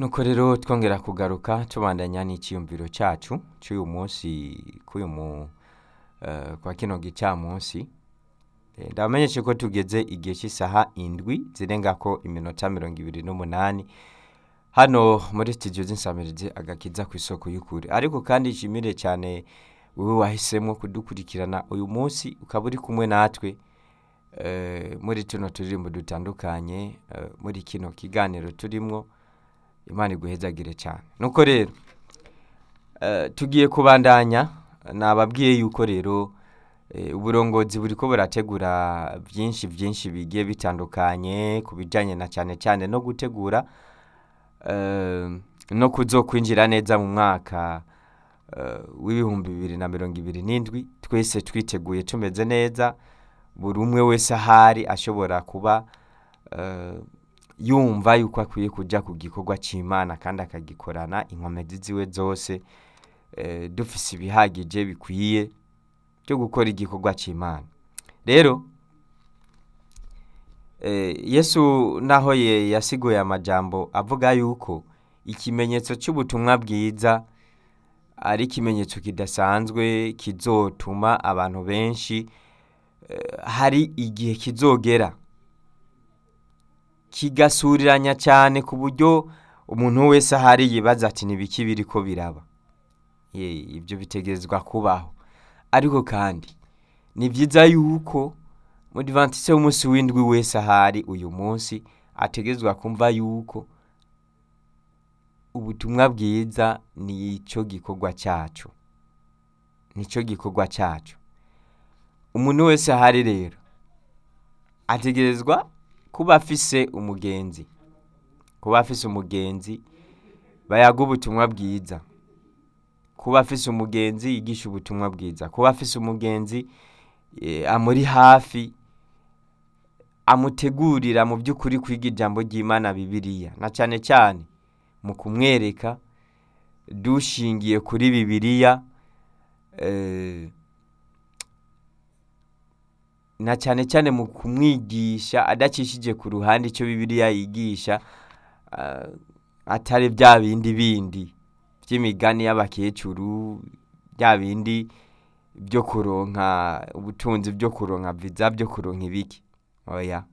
nuko rero twongera kugaruka tubandanya n'iciyumviro cacu c'uyu munsi k'uyu mu eh, kwa kino gicamunsi Eh, ndabamenyeshe ko tugeze igihe cy'isaha indwi zirengako iminota mirongo ibiri n'umunani hano muri studio z'insamirizi agakiza ku isoko y'ukuri ariko kandi nshimire cyane wowe wahisemo kudukurikirana uyu munsi ukaba uri kumwe natwe eh, muri tuno turirimbo dutandukanye eh, muri kino kiganiro turimwo imana iguhezagire cyane nuko rero eh, tugiye kubandanya nababwiye yuko rero eh, uburongozi buriko burategura byinshi byinshi bigiye bitandukanye ku bijyanye na cyane cyane no gutegura eh, no kuzokwinjira neza mu mwaka eh, w'ibihumbi bibiri na mirongo ibiri n'indwi twese twiteguye tumeze neza buri umwe wese ahari ashobora kuba eh, yumva yuko akwiye kujya ku gikorwa cy'imana kandi akagikorana inkomezi ziwe zose eh, dufise ibihagije bikwiye byo gukora igikorwa cy'imana rero eh, yesu naho ye yasiguye amajambo avuga yuko ikimenyetso cy'ubutumwa bwiza ari ikimenyetso kidasanzwe kizotuma abantu benshi eh, hari igihe kizogera kigasuriranya cyane ku buryo umuntu wese ahari yibaza ati nibiki biriko biraba Ye, ibyo bitegerezwa kubaho ariko kandi ni byiza yuko mudivantise w'umunsi w'indwi wese ahari uyu munsi ategerezwa kumva yuko ubutumwa bwiza ni icyo gikorwa cyacu nicyo gikorwa cyacu umuntu wese ahari rero ategerezwa kuba afise umugenzi kuba afise umugenzi bayaga ubutumwa bwiza kuba afise umugenzi yigisha ubutumwa bwiza kuba afise umugenzi eh, amuri hafi amutegurira mu by'ukuri kwiga ijambo ry'imana bibiliya na cyane cyane mu kumwereka dushingiye kuri bibiliya eh, na cyane cyane mu kumwigisha adacishije ku ruhande icyo bibiliya yigisha ah, atari bya bindi bindi by'imigani y'abakecuru bya bindi byo kuronka ubutunzi byo kuronka viza byo kuronka ibiki oya